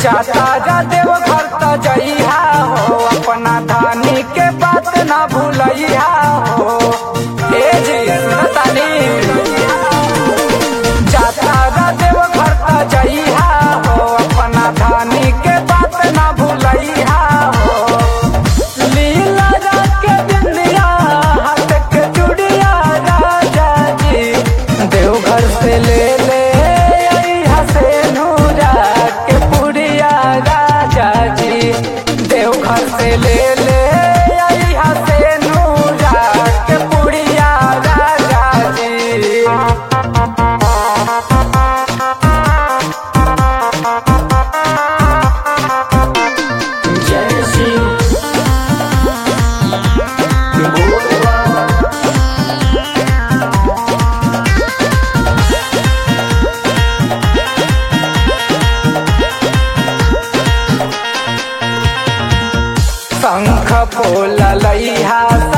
जाता जा देव घर त जइहा हो अपना धानी के बात ना भूलइहा हो ए जी सुनतानी जाता जा देव घर त जइहा हो अपना धानी के बात ना भूलइहा हो लीला के बिंदिया हाथ के चूड़िया राजा जी देवघर से ले ले अइहा से नूरा के पुड़िया राजा जी देवघर से ले ले अइहा से नूरा के पुड़िया राजा जी जय शिव बोलबा शंख फूल लइहा